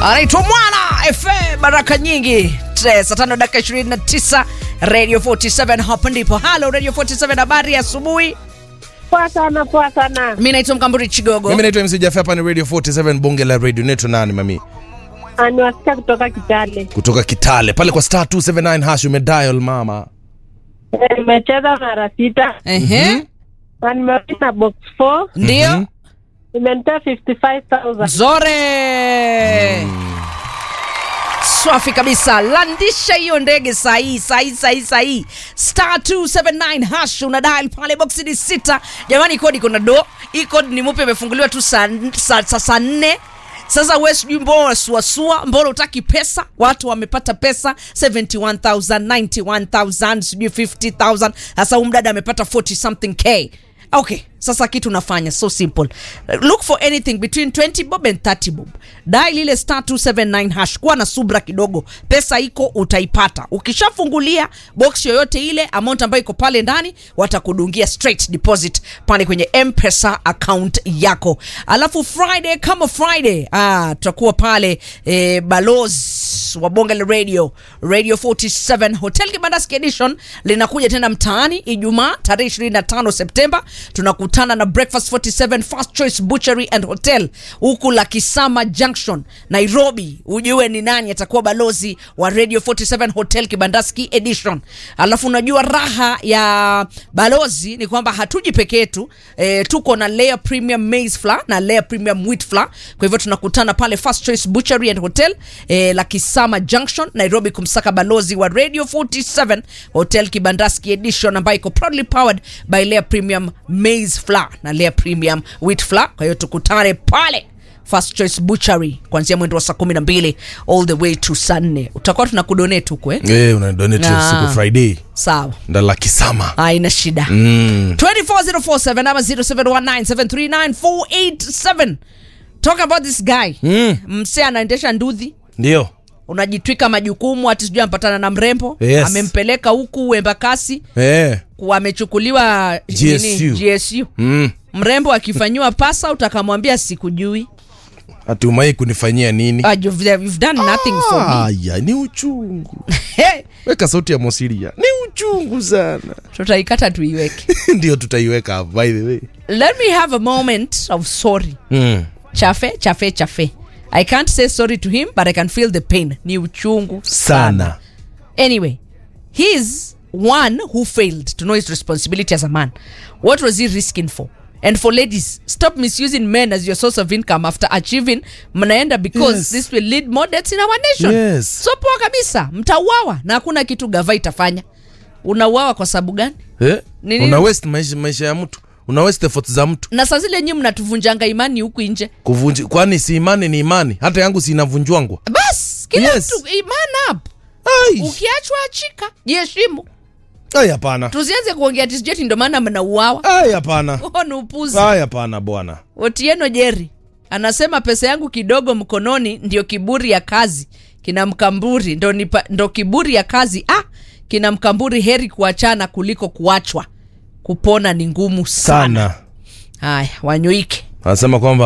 anaitwa Mwana FM baraka nyingi. Tre, Saa tano dakika 29 Radio 47 hapa ndipo. Halo Radio 47, habari ya asubuhi. Poa sana, poa sana. Mimi naitwa Mkamburi Chigogo. Mimi naitwa MC Jaffa, hapa ni Radio 47 bonge la radio. Neto nani mami? Aniwasikia kutoka Kitale. Kutoka Kitale pale kwa star 279 hash umedial mama. Eh, Nimecheza mara sita Ehe. na nimerudi na box 4 Ndio. imenitoa 55000 Zore. Swafi kabisa, landisha hiyo ndege sahii sahii sahii sahii, star 279 hash una dial pale, box ni sita. Jamani, kodi kuna do, hii kodi ni mpya, imefunguliwa tu saa saa saa saa nne sasa we sijui mbona unasuasua, mbona utaki pesa? Watu wamepata pesa 71000 91000 sijui 50000 sasa huyu mdada amepata 40 something k okay sasa kitu unafanya so simple look for anything between 20 bob and 30 bob dial ile star 279 hash kuwa na subra kidogo pesa iko utaipata ukishafungulia box yoyote ile amount ambayo iko pale ndani watakudungia straight deposit pale kwenye mpesa account yako alafu friday kama friday ah, tutakuwa pale eh, balozi wa bonge la radio radio 47 hotel kibandaski edition linakuja tena mtaani ijumaa tarehe 25 septemba tunakutana na breakfast 47 first choice butchery and hotel huku la kisama junction nairobi ujue ni nani atakuwa balozi wa radio 47 hotel kibandaski edition alafu unajua raha ya balozi ni kwamba hatuji peke yetu e, tuko na layer premium maize flour na layer premium wheat flour kwa hivyo tunakutana pale first choice butchery and hotel e, la kisama junction nairobi kumsaka balozi wa radio 47 hotel kibandaski edition ambayo iko proudly powered by layer premium maize flour na layer premium wheat flour kwa hiyo tukutane pale first choice butchery kuanzia mwendo wa saa kumi na mbili all the way to saa nne utakuwa tuna kudonate huko eh? Eh, una donate Ah. siku Friday. sawa Ndala kisama. haina shida Mm. 24047 ama 0719739487 talk about this guy Mm. mse anaendesha ndudhi Ndio. unajitwika majukumu hati sijui ampatana na mrembo Yes. amempeleka huku embakasi Eh. ku- amechukuliwa GSU. nini, GSU. Mm. mrembo akifanyiwa pasa utakamwambia sikujui Hatumai kunifanyia nini? ah, you've, you've done nothing for me Aya, ni uchungu. Hey, Weka sauti ya Mosiria. Ni uchungu sana. tutaikata tuiweke Ndio tutaiweka hapo, by the way. let me have a moment of sorry Mm. chafe chafe chafe i can't say sorry to him but i can feel the pain ni uchungu Sana. anyway he's one who failed to know his responsibility as a man what was he risking for and for ladies stop misusing men as your source of income after achieving mnaenda because Yes. this will lead more deaths in our nation Yes. so poa kabisa mtauawa na hakuna kitu gava itafanya unauawa kwa sababu gani Eh? Ni nini? Una waste maisha, maisha ya mtu. Una waste effort za mtu. na saa zile nyi mnatuvunjanga imani huku nje Kuvunji, kwani si imani ni imani. Hata yangu si inavunjwangwa. bas kila Yes. mtu iman up Ai. ukiachwa achika jiheshimu Ai hapana. tusianze kuongea tisjeti ndo maana mnauawa Ai hapana. huo ni upuzi Ai hapana bwana. otieno jeri anasema pesa yangu kidogo mkononi ndio kiburi ya kazi kina mkamburi ndo, nipa, ndo kiburi ya kazi ah kina mkamburi heri kuachana kuliko kuachwa kupona ni ngumu sana Sana. haya wanyoike Anasema kwamba